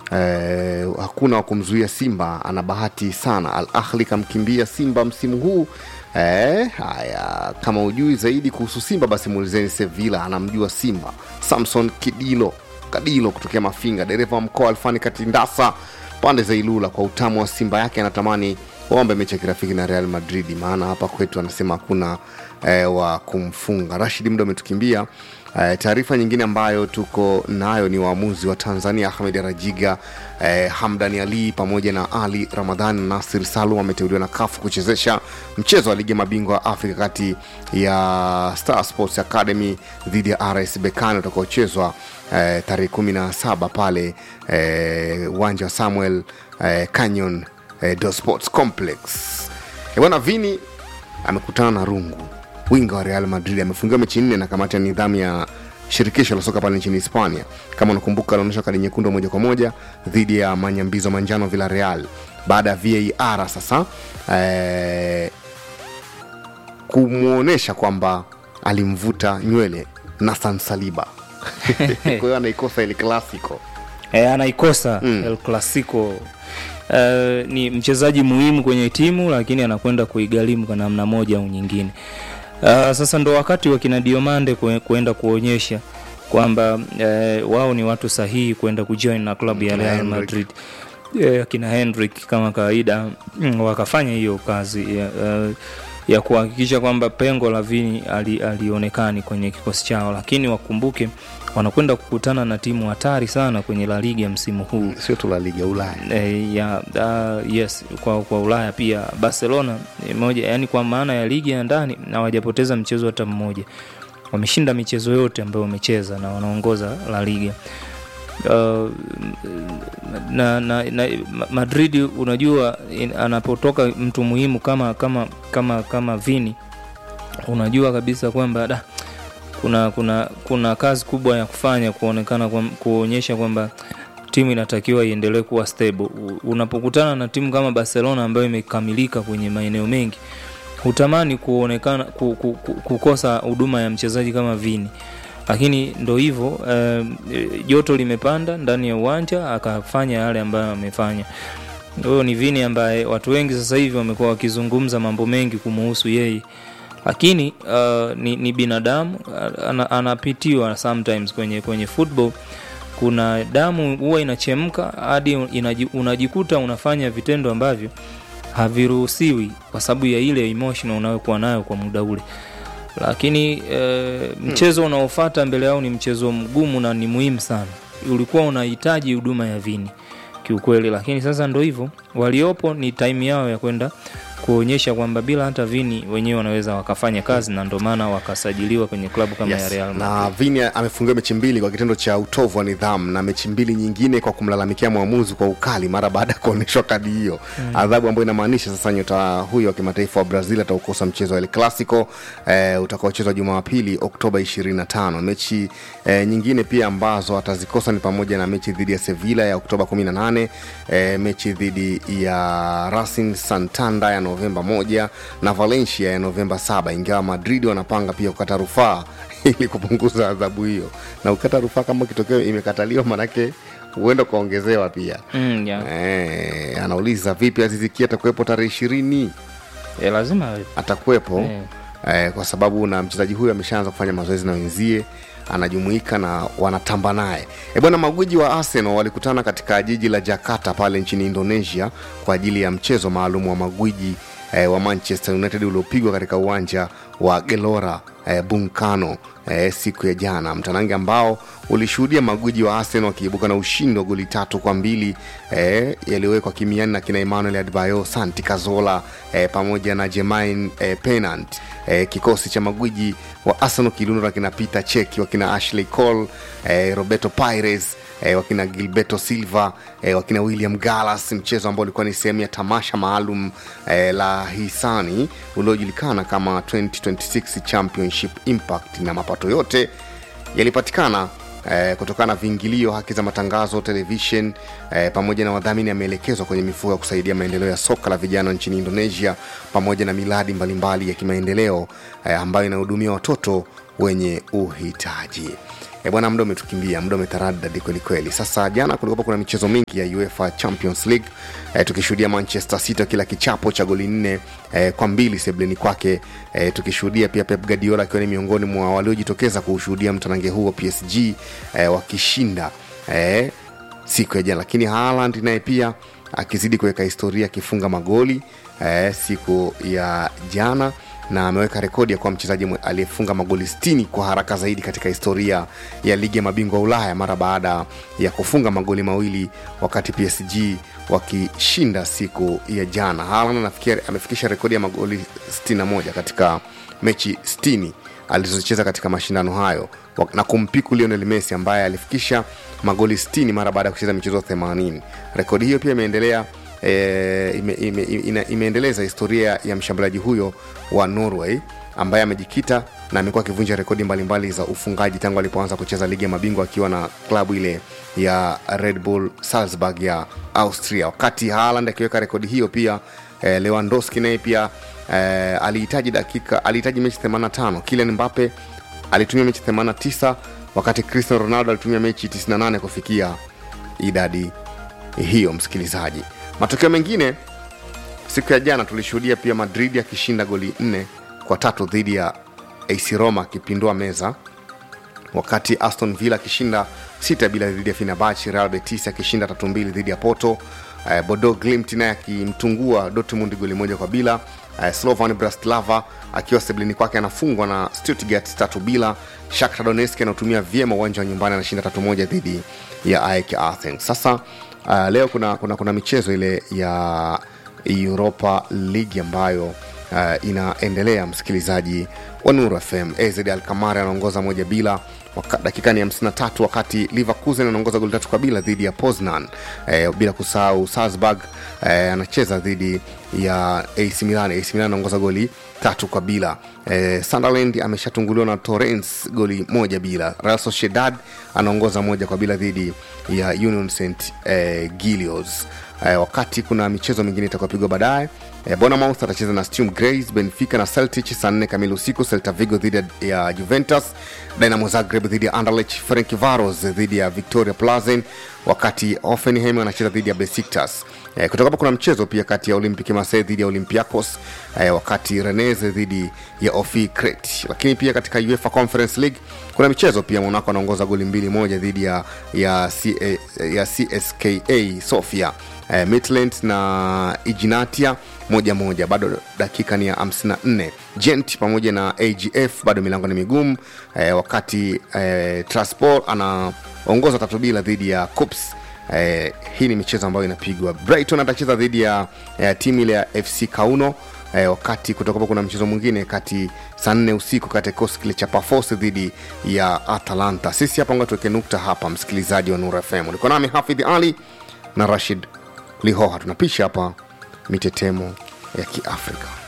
eh, hakuna wa kumzuia Simba, ana bahati sana. Al Ahli kamkimbia Simba msimu huu. Eh, haya kama ujui zaidi kuhusu Simba basi muulizeni Sevilla, anamjua Simba. Samson Kidilo Kadilo kutokea Mafinga, dereva wa mkoa Alfani Katindasa pande za Ilula, kwa utamu wa Simba yake anatamani waombe mechi ya kirafiki na Real Madrid, maana hapa kwetu anasema hakuna eh, wa kumfunga. Rashid, muda umetukimbia. Eh, taarifa nyingine ambayo tuko nayo ni waamuzi wa Tanzania Ahmed Rajiga, eh, Hamdani Ali pamoja na Ali Ramadhan na Nasir Salum wameteuliwa na kafu kuchezesha mchezo wa ligi ya mabingwa wa Afrika kati ya Star Sports Academy dhidi ya RS Berkane utakaochezwa eh, tarehe kumi na saba pale uwanja wa Samuel eh, Canyon eh, Do Sports Complex. Eh, bwana Vini amekutana na rungu winga wa Real Madrid amefungiwa mechi nne na kamati ya nidhamu ya shirikisho la soka pale nchini Hispania. Kama unakumbuka, alionyesha kadi nyekundu moja kwa moja dhidi ya manyambizo manjano Villarreal baada ya VAR sasa eh, kumwonyesha kwamba alimvuta nywele Nathan Saliba kwa hiyo anaikosa ile Clasico. e, anaikosa mm. El Clasico e, ni mchezaji muhimu kwenye timu lakini anakwenda kuigharimu kwa namna moja au nyingine. Uh, sasa ndo wakati wa kina Diomande kue- kuenda kuonyesha kwamba eh, wao ni watu sahihi kwenda kujoin na klabu ya Kina Real Hendrick. Madrid. Eh, kina Hendrick kama kawaida mm, wakafanya hiyo kazi ya, uh, ya kuhakikisha kwamba pengo la Vini ali, alionekani kwenye kikosi chao, lakini wakumbuke wanakwenda kukutana na timu hatari sana kwenye La Liga msimu huu Sio tu la liga Ulaya. e, ya uh, yes kwa, kwa Ulaya pia Barcelona ni moja yani kwa maana ya ligi ya ndani na hawajapoteza mchezo hata mmoja wameshinda michezo yote ambayo wamecheza na wanaongoza La Liga uh, na, na, na Madrid unajua in, anapotoka mtu muhimu kama kama kama kama Vini unajua kabisa kwamba da, kuna kuna kuna kazi kubwa ya kufanya kuonekana kwa, kuonyesha kwamba timu inatakiwa iendelee kuwa stable. U- Unapokutana na timu kama Barcelona ambayo imekamilika kwenye maeneo mengi, hutamani kuonekana ku, ku, ku, kukosa huduma ya mchezaji kama Vini, lakini ndo hivyo eh, joto limepanda ndani ya uwanja akafanya yale ambayo amefanya. Huyo ni Vini ambaye watu wengi sasa hivi wamekuwa wakizungumza mambo mengi kumuhusu yeye lakini uh, ni, ni binadamu ana, anapitiwa sometimes kwenye kwenye football kuna damu huwa inachemka hadi inaji- unajikuta unafanya vitendo ambavyo haviruhusiwi kwa sababu ya ile emotion unayokuwa nayo kwa muda ule lakini e, mchezo unaofata mbele yao ni mchezo mgumu na ni muhimu sana ulikuwa unahitaji huduma ya vini kiukweli lakini sasa ndo hivyo waliopo ni time yao ya kwenda kuonyesha kwamba bila hata vini wenyewe wanaweza wakafanya kazi na ndo maana wakasajiliwa kwenye klabu kama ya Yes. Real Madrid. na Vini amefungiwa mechi mbili kwa kitendo cha utovu wa nidhamu na mechi mbili nyingine kwa kumlalamikia mwamuzi kwa ukali mara baada ya kuonyeshwa kadi hiyo mm. adhabu ambayo inamaanisha sasa nyota huyo wa kimataifa wa Brazil ataukosa mchezo wa El Clasico eh, utakaochezwa Jumapili Oktoba 25. Mechi eh, nyingine pia ambazo atazikosa ni pamoja na mechi dhidi ya Sevilla ya Oktoba 18, eh, mechi dhidi ya Racing Santander ya Novemba 1 na Valencia ya Novemba 7, ingawa Madrid wanapanga pia kukata rufaa ili kupunguza adhabu hiyo, na ukata rufaa kama kitokeo imekataliwa, manake huenda ukaongezewa pia. Mm, yeah. Eh, anauliza vipi Azizi Ki atakuwepo tarehe ishirini? E, lazima awe. Atakuwepo Eh. eh, kwa sababu na mchezaji huyu ameshaanza kufanya mazoezi na wenzie anajumuika na wanatamba naye e bwana magwiji wa arsenal walikutana katika jiji la jakarta pale nchini indonesia kwa ajili ya mchezo maalum wa magwiji eh, wa manchester united uliopigwa katika uwanja wa gelora eh, bunkano eh, siku ya jana mtanange ambao ulishuhudia magwiji wa arsenal wakiibuka na ushindi wa goli tatu kwa mbili eh, yaliyowekwa kimiani na kina emmanuel adbayo santi kazola eh, pamoja na jemain eh, penant eh, kikosi cha magwiji wa arsenal kiliundwa na kina peter cheki wakina ashley cole eh, roberto pires eh, wakina gilberto silva eh, wakina william gallas mchezo ambao ulikuwa ni sehemu ya tamasha maalum eh, la hisani uliojulikana kama 2026 championship impact na mapato yote yalipatikana Eh, kutokana na viingilio haki za matangazo televishen eh, pamoja na wadhamini ameelekezwa kwenye mifuko ya kusaidia maendeleo ya soka la vijana nchini indonesia pamoja na miradi mbalimbali ya kimaendeleo eh, ambayo inahudumia watoto wenye uhitaji E bwana, muda umetukimbia, muda umetaradadi kwelikweli. Sasa jana kulikuwa kuna michezo mingi ya UEFA Champions League e, tukishuhudia Manchester City kila kichapo cha goli nne e, kwa mbili sebleni kwake e, tukishuhudia pia Pep Guardiola akiwa ni miongoni mwa waliojitokeza kuushuhudia mtanange huo PSG e, wakishinda e, siku ya jana, lakini Haaland naye pia akizidi kuweka historia akifunga magoli eh, siku ya jana na ameweka rekodi ya kuwa mchezaji mwe- aliyefunga magoli 60 kwa haraka zaidi katika historia ya ligi ya mabingwa Ulaya mara baada ya kufunga magoli mawili wakati PSG wakishinda siku ya jana. Haaland anafikia amefikisha rekodi ya magoli 61 katika mechi 60 alizocheza katika mashindano hayo wa- na kumpiku Lionel Messi ambaye alifikisha magoli 60 mara baada ya kucheza michezo 80. Rekodi hiyo pia imeendelea e, ime, ime, ime, imeendeleza historia ya mshambuliaji huyo wa Norway ambaye amejikita na amekuwa akivunja rekodi mbalimbali za ufungaji tangu alipoanza kucheza ligi ya mabingwa akiwa na klabu ile ya Red Bull Salzburg ya Austria. Wakati Haaland akiweka rekodi hiyo pia eh, Lewandowski naye pia eh, alihitaji dakika alihitaji mechi 85. Kylian Mbappe alitumia mechi 89 wakati Cristiano Ronaldo alitumia mechi 98 kufikia idadi hiyo. Msikilizaji, matokeo mengine siku ya jana tulishuhudia pia Madrid akishinda goli nne kwa tatu dhidi ya AC Roma akipindua meza wakati Aston Villa akishinda sita bila dhidi ya Fenerbahce, Real Betis akishinda tatu mbili dhidi ya Porto, eh, Bodo Glimt naye akimtungua Dortmund goli moja kwa bila, eh, Slovan Bratislava akiwa sebleni kwake anafungwa na Stuttgart tatu bila, Shakhtar Donetsk anaotumia vyema uwanja wa nyumbani anashinda tatu moja dhidi ya AEK Athens. Sasa uh, leo kuna, kuna, kuna michezo ile ya Europa League ambayo uh, inaendelea msikilizaji wa Nuru FM. AZ Alkamari anaongoza moja bila waka, dakika ni 53 wakati Leverkusen anaongoza goli tatu kwa bila dhidi ya Poznan eh, bila kusahau Salzburg eh, anacheza dhidi ya AC Milan. AC Milan anaongoza goli tatu kwa bila eh, Sunderland ameshatunguliwa na Torrens goli moja bila. Real Sociedad anaongoza moja kwa bila dhidi ya Union St eh, Gilios eh, wakati kuna michezo mingine itakayopigwa baadaye eh, Bournemouth atacheza na Sturm Graz, Benfica na Celtic saa nne kamili usiku, Celta Vigo dhidi ya Juventus, Dynamo Zagreb dhidi ya Anderlecht, Ferencvaros dhidi ya Victoria Plazen, wakati Hoffenheim anacheza dhidi ya Besiktas. Eh, kutoka hapo kuna mchezo pia kati ya Olympique Marseille dhidi ya Olympiacos eh, wakati Rennes dhidi ya Ofi Crete. Lakini pia katika UEFA Conference League kuna michezo pia, Monaco anaongoza goli mbili moja dhidi ya, ya, C, ya CSKA Sofia eh, Midland na Ignatia moja moja, bado dakika ni ya 54. Gent pamoja na AGF bado milango ni migumu eh, wakati eh, Transport anaongoza tatu bila dhidi ya Cups. Eh, hii ni michezo ambayo inapigwa. Brighton atacheza dhidi ya eh, timu ile ya FC Kauno eh, wakati kutoka kuna mchezo mwingine kati saa nne usiku kati ya kikosi kile cha Pafos dhidi ya Atalanta. Sisi hapa ngoja tuweke nukta hapa, msikilizaji wa Nura FM. Ulikuwa nami Hafidh Ali na Rashid Lihoha, tunapisha hapa mitetemo ya Kiafrika.